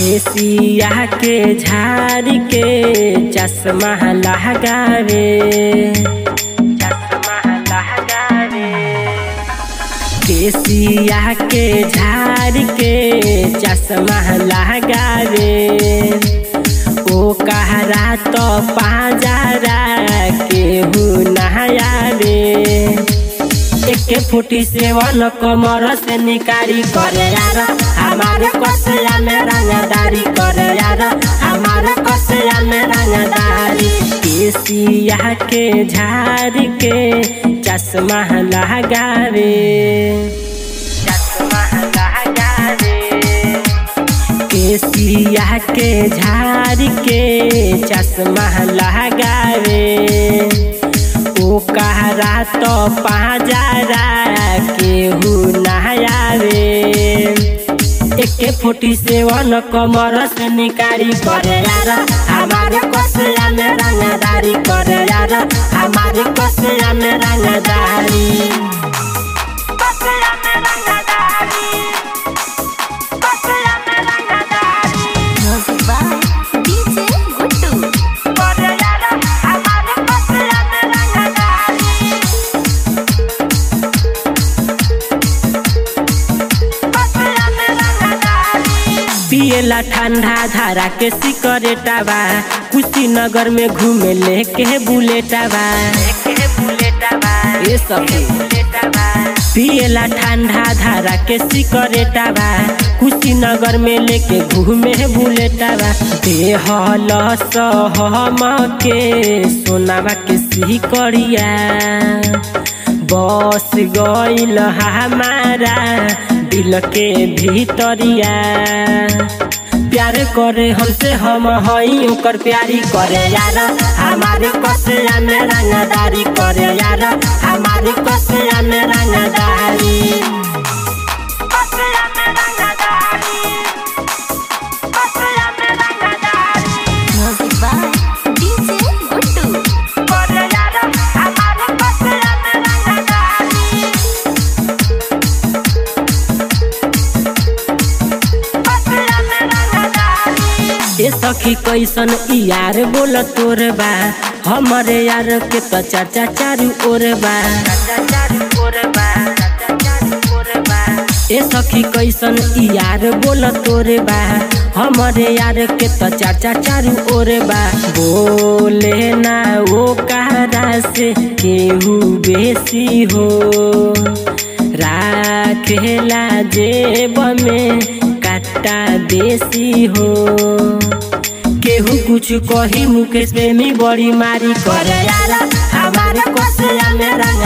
केसिया के झाड़ के चश्मा लगावे चश्मा लगावे केसिया के झाड़ के चश्मा लगावे ओ कहरा तो पाजारा केहू नहायावे एके फुटी सेवन कमर से निकारी करे यार हमारे कसया में रंगदारी करे यार हमारे कसया में रंगदारी केसिया के झाड़ के चश्मा लगावे चश्मा लगावे केसिया के झाड़ के चश्मा लगावे ओ कहरा तो पाजारा केहू नहायावे एके फोटी सेवन कमर से निकारी करे यार हमारे कसया में रंगदारी करे यार हमारे कसया में रंगदारी कसया में रंगदारी कसया में रंगदारी Music by DJ Guttu. करे यार हमारे कसया में रंगदारी पियला ठंडा धारा के सिकरेटावा कुशीनगर में घूमे लेके बुलेटावा ये सब पियला ठंडा धारा के सिकरेटावा कुशीनगर में लेके घूमे बुलेटावा देहल सहम के सोनावा के सिकरिया बस गईल हमारा दिल के भीतरिया प्यार करे हमसे हम हई ओकर प्यारी करे यार हमारे कसया में रंगदारी करे यार हमारे कसया में रंगदारी कसया में रंगदारी कसया में रंगदारी Music by DJ Guttu. करे यार हमारे कसया में रंगदारी ए सखी कैसन ई यार बोल तोर बा हमरे यार के तो चाचा चारू ओर बा ए सखी कैसन ई यार बोल तोर बा हमरे यार के तो चाचा चारू ओर बा बोले ना वो कहरा से केहू बेसी हो राखेला जेब में काटा देसी हो केहू कुछ कही मुकेश प्रेमी बड़ी मारी करे यार हमारे कसया में रंग